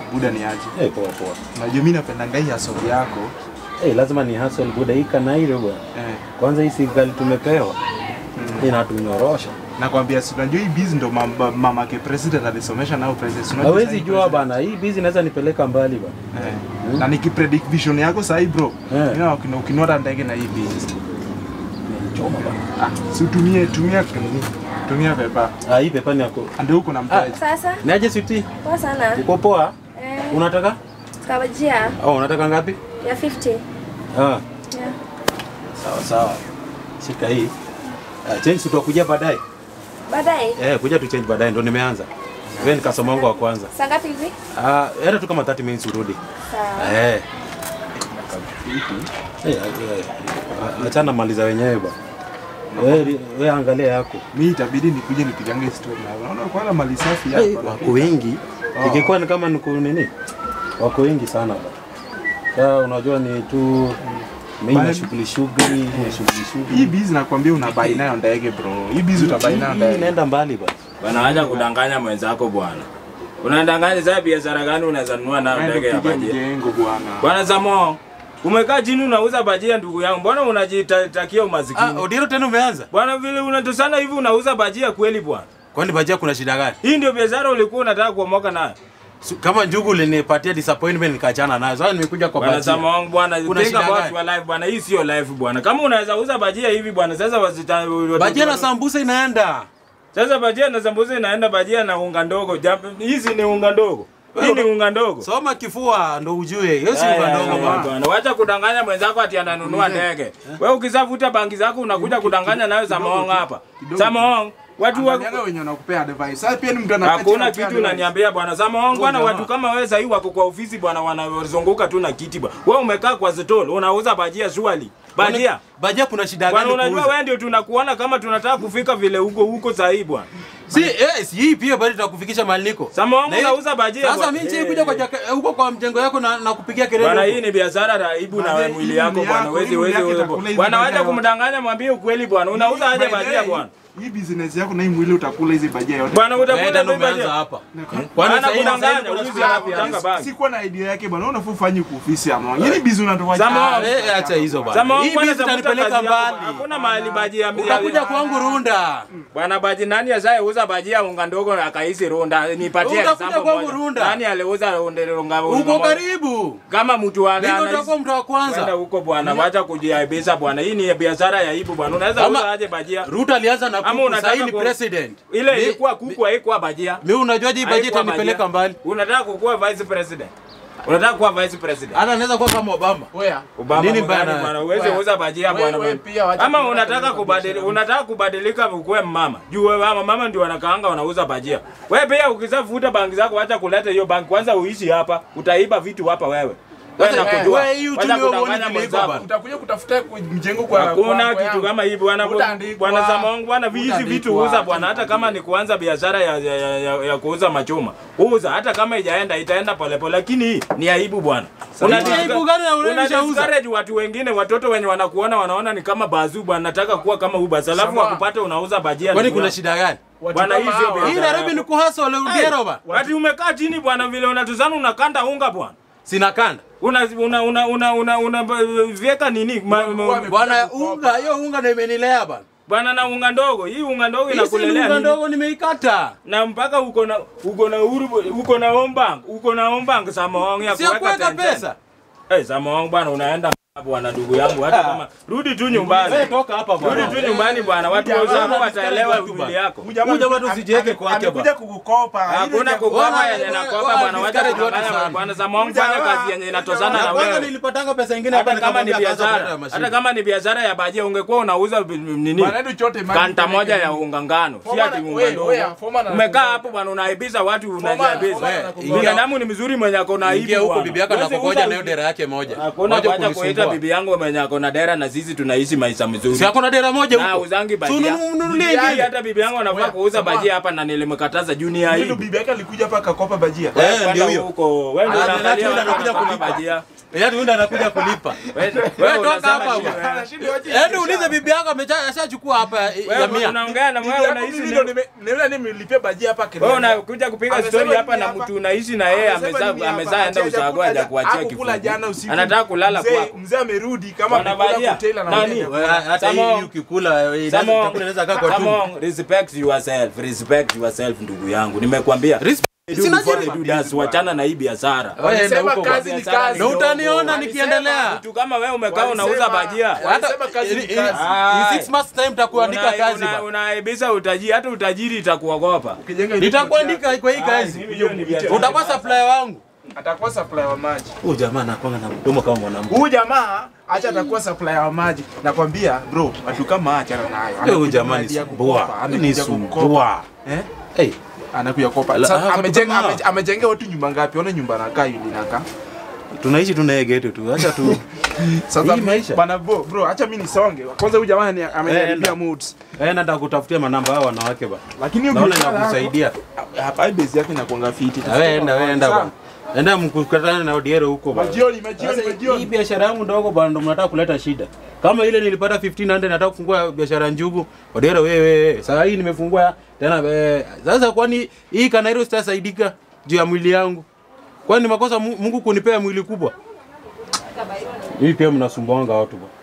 buda ni aje Eh, poa poa. unajua mi napendanga hii asobi yako Eh, lazima ni hustle buda hii kanairo bwana. eh, Kwanza hii serikali tumepewa inatunyorosha. nakwambia si unajua hii biz ndo mama- mamake president alisomesha nao president Si unajua Hawezi sahi jua bana, hii busy inaweza nipeleka mbali bana. Eh, na nikipredict vision yako sahi bro Eh. Mimi na- ukinota ndege na hii biz Choma bana. ah, si utumie tumia nini tumia pepa Ah, hii pepa ni yako. ndio uko na mtaji Sasa Niaje sweetie? poa sana. Uko poa? Eh, Unataka? kabajia Oh, unataka ngapi? ya 50. Ah, Yeah. sawa sawa. Shika hii. Ah, change tutakuja baadaye. Baadaye Eh, kuja tu change baadaye ndo nimeanza. Wewe ni customer wangu wa kwanza. saa ngapi hivi? Ah, hata tu kama 30 minutes urudi. Sawa. Eh. Eh, eh, achana maliza wenyewe ba. Wewe wewe angalia yako. mi itabidi nikuje nipigange story na unaona kwa mali safi Hey, hapa wako wengi. Oh. Ikikuwa ni kama niko nini? Wako wengi sana ba. Sasa unajua ni tu mimi Bali- na shughuli shughuli, na shughuli hii shughuli. biz nakwambia unabai nayo ndege bro hii biz utabai nayo Hii ndege inaenda mbali ba. Bwana acha kudanganya mwenzako bwana. Unadanganya sasa biashara gani unaweza nunua nayo Naenda ndege ya kupiga bajia? mjengo bwana Bwana Samo, umekaa chini unauza bajia ndugu yangu. Mbona unajitakia Ah, umasikini? Odiro tena umeanza? Bwana vile unatosana hivi unauza bajia kweli bwana? Kwani bajia kuna shida gani? Hii ndio biashara ulikuwa unataka kuomoka nayo. Su- Kama njugu ulinipatia disappointment nikachana nayo. Sasa nimekuja kwa Bwana bajia. Samo wangu bwana, Kuna think shida about gani? your life bwana. Hii sio life bwana. Kama unaweza uza bajia hivi bwana, sasa wasita Bajia na sambusa inaenda. Sasa bajia na sambusa inaenda bajia na unga ndogo. Jam- Hizi ni unga ndogo. Hii ni unga ndogo. Soma kifua ndo ujue. Hiyo si Aya, unga aya, ndogo aya, bwana. bwana. Wacha kudanganya mwenzako ati ananunua ndege. Wewe ukisavuta bangi zako unakuja kudanganya nayo Samoong hapa. kidogo. Samoong, watu wa Angaliaga wenye wanakupea advice sasa pia ni mtu anakaa chini Hakuna anakupea kitu advice. unaniambia bwana Samoong bwana, jamaa. watu kama wewe sasa wako kwa ofisi bwana, wanazunguka tu na kiti bwana. Wewe umekaa kwa stall unauza bajia swali. Bajia. Bajia kuna shida Bwana gani unajua kuuza? wewe ndio tunakuona kama tunataka kufika vile huko huko sasa hii bwana. Si eh, si hii pia bado tutakufikisha mahali niko. Samoong Na hii- unauza bajia. Sasa bwana. mimi sikuja kwa jaka- huko kwa mjengo yako na, na kupigia kelele. Bwana, huko. hii ni biashara raibu na Bwana, mwili hii yako mwili bwana, yako, wezi hii mwili wezi yako wezi. itakula hizi Bwana, wacha bajia. kumdanganya, mwambie ukweli bwana. Unauza aje By the bajia way, bwana? hii business yako na hii mwili utakula hizi bajia yote Bwana Wewe utakula ndo hizo umeanza bajia. hapa. Bwana Kwani sasa hivi kudanganya, kuna ujuzi siku ya anakutanga afya. bangi. sikuwa na idea yake bwana unafaa ufanye kwa ofisi ama yini bizi unatoa Sama- Ah, eh, acha hizo bwana. Sama Hii bwana, bizi tafuta itanipeleka kazi yako. mbali. Hakuna mahali bajia Utakuja kwangu Runda. Bwana baji nani asaye uza bajia unga ndogo akaisi runda nipatie Utakuja example kwangu moja. Runda. Nani aliuza unga unga Uko moja? karibu. Kama mtu wa Mimi ndo anahisi- utakuwa mtu wa Kwenda kwanza. huko bwana, wacha kujiaibisha bwana. Hii ni biashara ya aibu bwana. Unaweza Ama- uza aje bajia? Ruto alianza na Ama kuku, unataka sasa hii ni ku- president. Ile Mi- ilikuwa kuku haikuwa bajia. Mimi unajuaje hii bajeti Haikuwa itanipeleka bajia. mbali? Unataka kukuwa vice president. Unataka kuwa vice president. Hata naweza kuwa kama Obama. Oya. Obama Nini mgani bana? bwana? Uweze Wewe- uza bajia wewe- bwana. wewe bwana. pia wacha Ama kuona unataka kama kubadili biashara. unataka kubadilika ukuwe mama. Juu wewe mama mama ndio wanakaanga wanauza bajia. Wewe pia ukisafuta bangi zako acha kuleta hiyo bangi. Kwanza uishi hapa, utaiba vitu hapa wewe. Wewe Sasa, nakujua. wewe hii uchumi Wacha wewe kudanganya huoni vile iko mwenzako. bana. Utakuja kutafuta ku- mjengo kwa Hakuna kwa- kwa kitu yangu. kama hivi bwana Utaandikwa. bwana Samongo bwana hizi Utaandikwa. vitu uza bwana Acha hata kama ni kuanza biashara ya, ya, ya, ya, ya kuuza machuma. Uza hata kama ijaenda itaenda polepole lakini hii ni aibu bwana. Una Ni aibu gani na unaonyesha uza? discourage watu wengine watoto wenye wanakuona wanaona ni kama bazu bwana nataka kuwa kama huyu basi alafu Sama. wakupata unauza bajia. Kwani ndugu kuna yangu. shida gani? Watu Bwana, kama hii sio hawa. biashara. Hii Nairobi ni kuhasa ole Udero ba. Ati umekaa chini bwana vile unatuzana unakanda unga bwana. Sina kanda. Una una una una una, una vieka nini? Ma, ma, Bwana unga, hiyo unga ndio imenilea bana. bwana na unga ndogo. Hii unga ndogo Hii si ni inakulelea unga nini? ndogo nimeikata. na mpaka uko na uko na uhuru uko na ombank uko na ombank Samoang ya Sio kuweka 10 cent. pesa. Eh, Samoang bwana unaenda bwana ndugu yangu hata kama rudi tu nyumbani. Wewe toka hapa Rudi bwana. tu nyumbani bwana. Watu Jamaa wenzako ana wataelewa discourage watu mwili yako. Huyu jamaa tu usijiweke kwake amekuja bwana. kukukopa Hakuna Ile kukopa Wana- yenye wana- nakopa wana bwana. Wacha discourage watu kudanganya sana. bwana. Samoang fanya Jamaa- kazi yenye inatozana Na na kwanza wewe. nilipatanga pesa nyingine hapa Hata kama ni nikamwambia akaanza kuleta biashara, mashine. hata kama ni biashara ya bajia ungekuwa unauza bi- nini? Bwana, chote maji Kanta kwenye moja ya nini. unga ngano, si Foreman- ati unga wewe- ndogo. wewe, Foreman Umekaa anakugonga. hapo bwana unaibisha watu Foreman- unajiabisha. Foreman Wewe, anakugonga. ingia- Binadamu ni mzuri mwenye ako na aibu. Ingia huko bwana. bibi yako Huwezi anakugoja uza- na hiyo dera yake moja. Hakuna Moja kuacha kunisumbua. kuita poa. bibi yangu mwenye ako na dera na sisi tunaishi maisha mzuri. Si ako na dera moja Na huko. uzangi bajia. Si ununulie Bibi ingine. hata bibi yangu anafaa Oya, kuuza sama. bajia hapa na nilimkataza junior Ndio hii. bibi yake alikuja hapa akakopa bajia. Eh, Wewe ndio kwenda hiyo. huko. Wewe ndio Ah, unaangalia Natunda watu anakuja wanakopa kulipa. bajia. Yaani huyu anakuja kulipa. Wewe Wewe wewe toka unasema hapa shida. bwana. Anashindwa aje Yaani biashara. ulize bibi yako amecha- ashachukua hapa ya Wewe mia. unaongea na Bibi wewe yako unaishi mimi na ndo nime- nimeona nimelipia bajia hapa Kenya. wewe unakuja kupiga Amesema story hapa nini na hapa? mtu unaishi na yeye Amesema amezaa nini hapa? amezaa enda Ati ushago haja hajakula- kuachia hakukula kifungu. jana usiku. Anataka kulala Mzee- kwako. Mzee amerudi kama Bwana amekula Bajia, hotel na nani? Wewe, hata Samo- hii ukikula eh, Samo- chakula inaweza kaa kwa Come tumbo. on, respect yourself, respect yourself ndugu yangu. Nimekwambia. Respect. Do Sina before jina. they do that, wachana na hii biashara. Wewe enda Walisema huko kazi kwa ni biashara kazi. Na utaniona Walisema- nikiendelea. Mtu kama wewe umekaa Walisema- unauza bajia. Walisema kazi ni In- in- kazi. Ah. in six months time takuandika Una- kazi una- ba. Unaibisa utajiri, hata utajiri itakuogopa. Ukijenga Nitakuandika kwa hii kazi. Mimi hiyo ni biashara. Utakuwa supplier wangu. atakuwa supplier wa maji. Huyu jamaa anakuwa na mdomo kama mwanamke. Huyu jamaa acha atakuwa supplier wa maji. Nakwambia bro, watu kama achana nayo. Huyu Anakuja jamaa ni mahali ya sumbua. kukopa, Ni anakuja kukopa. sumbua. Eh? Hey, Anakuja kopa. La- Sasa ah, amejenga kama- ame- amejenga watu nyumba ngapi? Ona nyumba nakaa yule nakaa. tunaishi tunaegetu tu. Acha tu. Sasa Hii maisha. bana bro, bro acha mimi nisonge. Kwanza huyu jamaa ni- enda. ameniharibia moods. Eh, nataka kutafutia manamba hao wanawake ba. Lakini Naona biashara yako- inakusaidia. Hapa hii base yake inakuanga fiti. Na wewe enda, wewe enda bwana. Enda mkukutane na Odiero huko bwana. Majioni, majioni, Sasa hii majioni. biashara yangu ndogo bwana ndo mnataka kuleta shida. Kama ile nilipata 1500 nataka kufungua biashara njugu. Odiero wewe, sasa hii nimefungua tena eh, sasa kwani hii Kanairo sitasaidika juu ya mwili yangu. Kwani ni makosa Mu- Mungu kunipea mwili kubwa? Hii pia mnasumbuanga watu bwana.